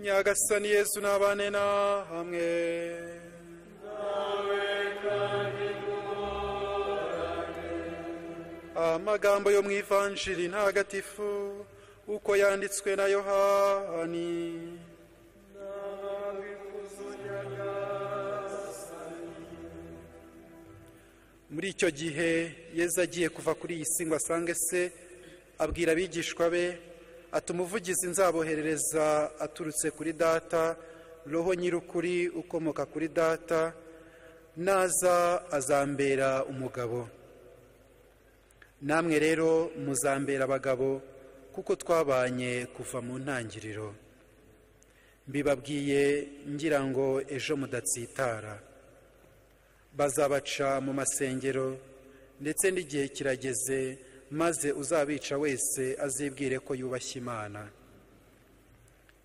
nyagasani yesu n'abane na hamwe amagambo yo mu ivanjiri ntagatifu uko yanditswe na yohani muri icyo gihe yezu agiye kuva kuri iyi si ngo asange se abwira abigishwa be ati umuvugizi nzaboherereza aturutse kuri data roho nyir'ukuri ukomoka kuri data naza azambera umugabo namwe rero muzambera abagabo kuko twabanye kuva mu ntangiriro mbibabwiye ngira ngo ejo mudatsitara bazabaca mu masengero ndetse n'igihe kirageze maze uzabica wese azibwire ko yubashye imana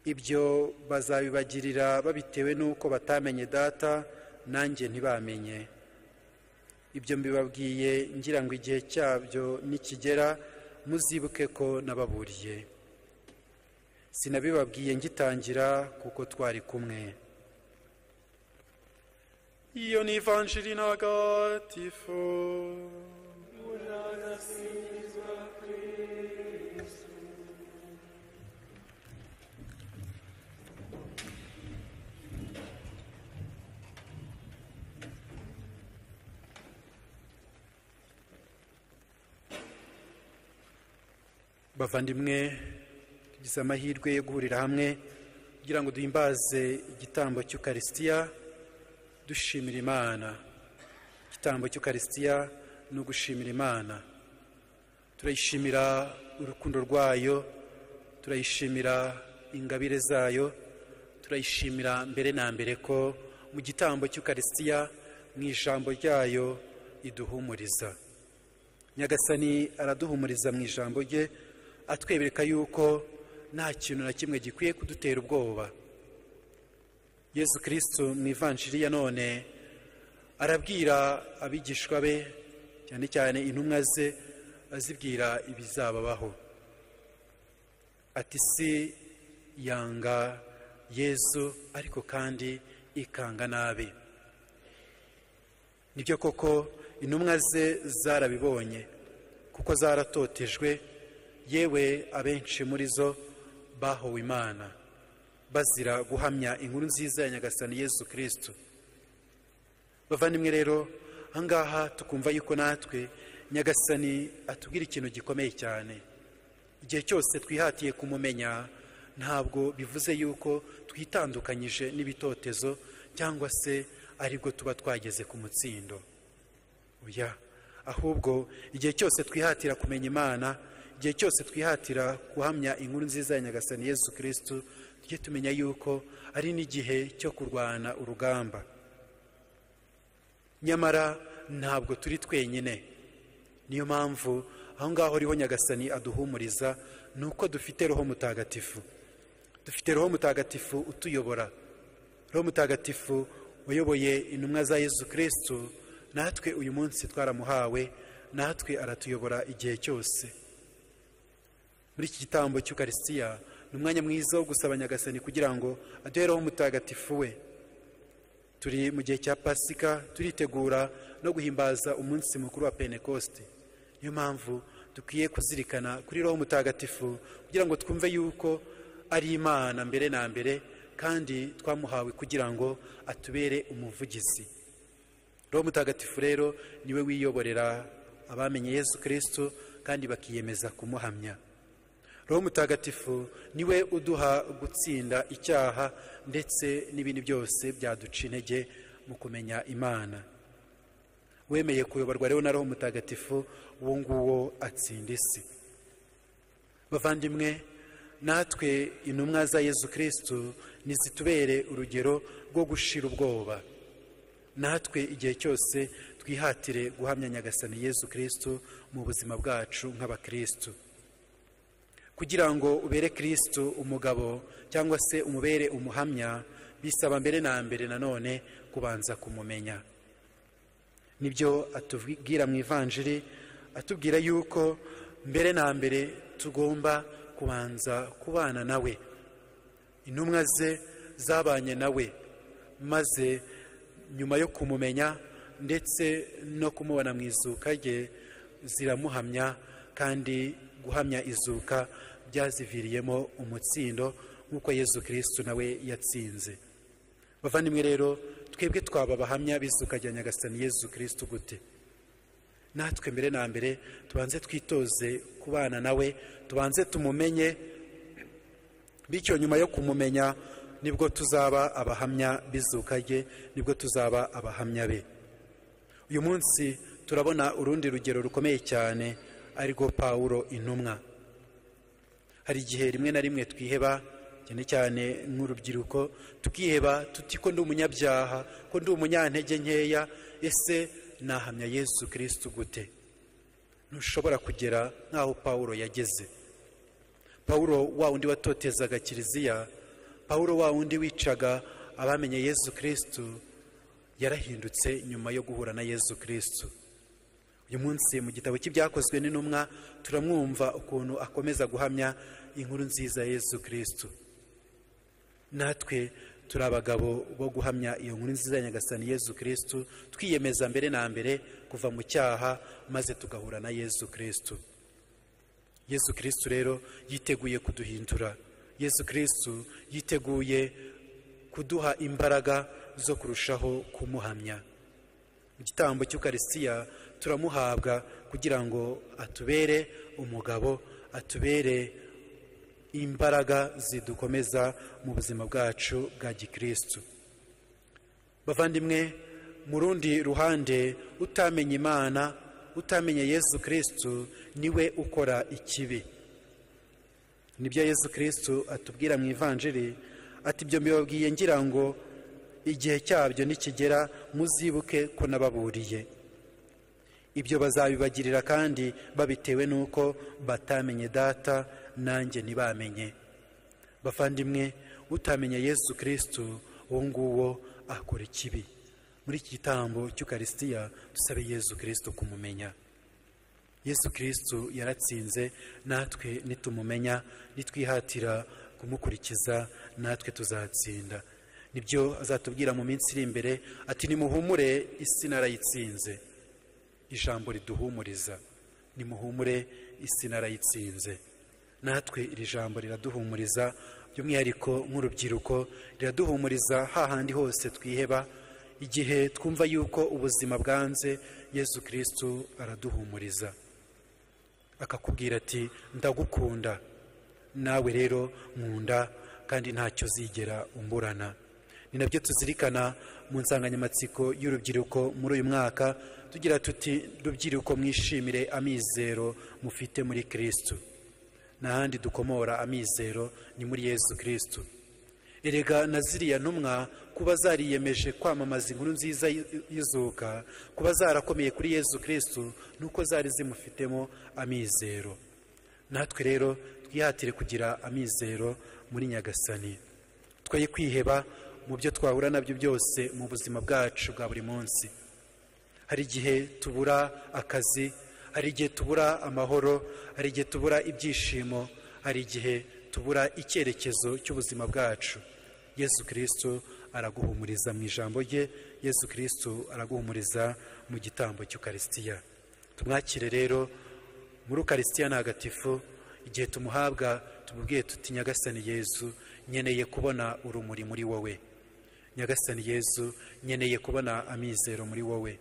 ibyo bazabibagirira babitewe n'uko batamenye data nanjye ntibamenye ibyo mbibabwiye ngira ngo igihe cyabyo nikigera muzibuke ko nababuriye sinabibabwiye ngitangira kuko twari kumwe iyo ni ivanjiri ntagatifu bavandimwe tugize amahirwe yo guhurira hamwe kugira ngo duhimbaze igitambo cy'ukarisitiya dushimira imana igitambo cy'ukarisitiya ni ugushimira imana turayishimira urukundo rwayo turayishimira ingabire zayo turayishimira mbere na mbere ko mu gitambo cy'ukarisitiya mu ijambo ryayo iduhumuriza nyagasani araduhumuriza mu ijambo rye atwebereka yuko nta kintu na kimwe gikwiye kudutera ubwoba yesu kirisitu mu ivanjiri ya none arabwira abigishwa be cyane cyane intumwa ze azibwira ibizababaho ati si yanga yesu ariko kandi ikanga nabi nibyo koko intumwa ze zarabibonye kuko zaratotejwe yewe abenshi muri zo bahowe imana bazira guhamya inkuru nziza ya nyagasani yesu kirisitu bavandimwe rero ahangaha tukumva yuko natwe nyagasani atubwira ikintu gikomeye cyane igihe cyose twihatiye kumumenya ntabwo bivuze yuko twitandukanyije n'ibitotezo cyangwa se aribwo tuba twageze ku mutsindo oya ahubwo igihe cyose twihatira kumenya imana igihe cyose twihatira guhamya inkuru nziza ya nyagasani yesu kirisitu tujye tumenya yuko ari n'igihe cyo kurwana urugamba nyamara ntabwo turi twenyine niyo mpamvu aho ngaho riho nyagasani aduhumuriza ni uko dufite roho mutagatifu dufite roho mutagatifu utuyobora roho mutagatifu wayoboye intumwa za yesu kirisitu natwe uyu munsi twaramuhawe natwe aratuyobora igihe cyose muri iki gitambo cy'ukarisitiya ni umwanya mwiza wo gusaba nyagasani kugira ngo aduhereho umutagatifu we turi mu gihe cya pasika turitegura no guhimbaza umunsi mukuru wa penekosite niyo mpamvu dukwiye kuzirikana kuri roho mutagatifu kugira ngo twumve yuko ari imana mbere na mbere kandi twamuhawe kugira ngo atubere umuvugizi roho mutagatifu rero niwe wiyoborera abamenye yesu kirisitu kandi bakiyemeza kumuhamya roho mutagatifu niwe uduha gutsinda icyaha ndetse n'ibindi byose byaduca intege mu kumenya imana wemeye kuyoborwa rero na roho mutagatifu uwo nguwo atsinda isi bavandimwe natwe intumwa za yezu kirisitu ntizitubere urugero rwo gushira ubwoba natwe igihe cyose twihatire guhamya nyagasani yezu kirisitu mu buzima bwacu nk'abakirisitu kugira ngo ubere kirisitu umugabo cyangwa se umubere umuhamya bisaba mbere na mbere nanone kubanza kumumenya nibyo atubwira mu ivanjiri atubwira yuko mbere na mbere tugomba kubanza kubana nawe intumwa ze zabanye nawe maze nyuma yo kumumenya ndetse no kumubona mu izuka rye ziramuhamya kandi guhamya izuka byaziviriyemo umutsindo nk'uko yezu kirisitu nawe yatsinze bavandimwe rero twebwe twaba abahamya b'izuka rya nyagasani yezu kirisitu gute natwe mbere na mbere tubanze twitoze kubana nawe tubanze tumumenye bityo nyuma yo kumumenya nibwo tuzaba abahamya b'izuka rye nibwo tuzaba abahamya be uyu munsi turabona urundi rugero rukomeye cyane arirwo pawuro intumwa hari igihe rimwe na rimwe twiheba cyane cyane nk'urubyiruko tukiheba tuti ko ndi umunyabyaha ko ndi umunyantege nkeya ese nahamya yesu kirisitu gute ntushobora kugera nk'aho pawuro yageze pawuro wa wundi watotezaga kiliziya pawuro wa wundi wicaga abamenye yesu kirisitu yarahindutse nyuma yo guhura na yesu kirisitu uyu munsi mu gitabo cy'ibyakozwe n'intumwa turamwumva ukuntu akomeza guhamya inkuru nziza ya yesu kirisitu natwe turi abagabo bo guhamya iyo nkuru nziza ya nyagasani yesu kirisitu twiyemeza mbere na mbere kuva mu cyaha maze tugahura na yesu kirisitu yesu kirisitu rero yiteguye kuduhindura yesu kirisitu yiteguye kuduha imbaraga zo kurushaho kumuhamya mu gitambo cy'ukarisitiya turamuhabwa kugira ngo atubere umugabo atubere imbaraga zidukomeza mu buzima bwacu bwa gikirisitu bavandimwe mu rundi ruhande utamenye imana utamenye yesu kirisitu niwe ukora ikibi nibyo yesu kirisitu atubwira mu ivanjiri ati ibyo mbibabwiye ngira ngo igihe cyabyo nikigera muzibuke ko nababuriye ibyo bazabibagirira kandi babitewe n'uko batamenye data nanjye ntibamenye bavandimwe utamenye yesu kirisitu uwo nguwo akora ikibi muri iki gitambo cy'ukarisitiya dusabe yesu kirisitu kumumenya yesu kirisitu yaratsinze natwe nitumumenya nitwihatira kumukurikiza natwe tuzatsinda nibyo azatubwira mu minsi iri imbere ati nimuhumure isi narayitsinze ijambo riduhumuriza nimuhumure isi narayitsinze natwe iri jambo riraduhumuriza by'umwihariko nk'urubyiruko riraduhumuriza hahandi hose twiheba igihe twumva yuko ubuzima bwanze yesu kirisitu araduhumuriza akakubwira ati ndagukunda nawe rero nkunda kandi ntacyo zigera umburana ni nabyo tuzirikana mu nsanganyamatsiko y'urubyiruko muri uyu mwaka tugira tuti rubyiruko mwishimire amizero mufite muri kirisitu n'ahandi dukomora amizero ni muri yesu kirisitu erega na ziriya ntumwa kuba zariyemeje kwamamaza inkuru nziza y'izuka kuba zarakomeye kuri yesu kirisitu nuko zari zimufitemo amizero natwe rero twihatire kugira amizero muri nyagasani twoye kwiheba mu byo twahura nabyo byose mu buzima bwacu bwa buri munsi hari igihe tubura akazi hari igihe tubura amahoro hari igihe tubura ibyishimo hari igihe tubura icyerekezo cy'ubuzima bwacu yesu kirisitu araguhumuriza mu ijambo rye yesu kirisitu araguhumuriza mu gitambo cy'ukarisitiya tumwakire rero muri ukarisitiya ntagatifu igihe tumuhabwa tumubwiye tuti nyagasani yezu nkeneye kubona urumuri muri wowe nyagasani yezu nkeneye kubona amizero muri wowe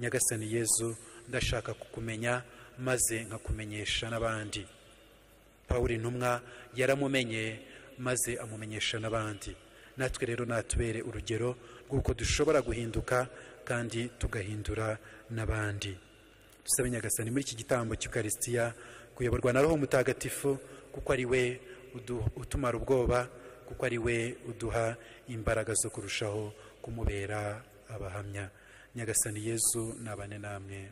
nyagasani yezu ndashaka kukumenya maze nkakumenyesha n'abandi paul intumwa yaramumenye maze amumenyesha n'abandi natwe rero natubere urugero rw'uko dushobora guhinduka kandi tugahindura n'abandi dusabe nyagasani muri iki gitambo cy'ukarisitiya kuyoborwa na roho mutagatifu kuko ari we utumara ubwoba kuko ari we uduha imbaraga zo kurushaho kumubera abahamya nyagasani yezu nabane namwe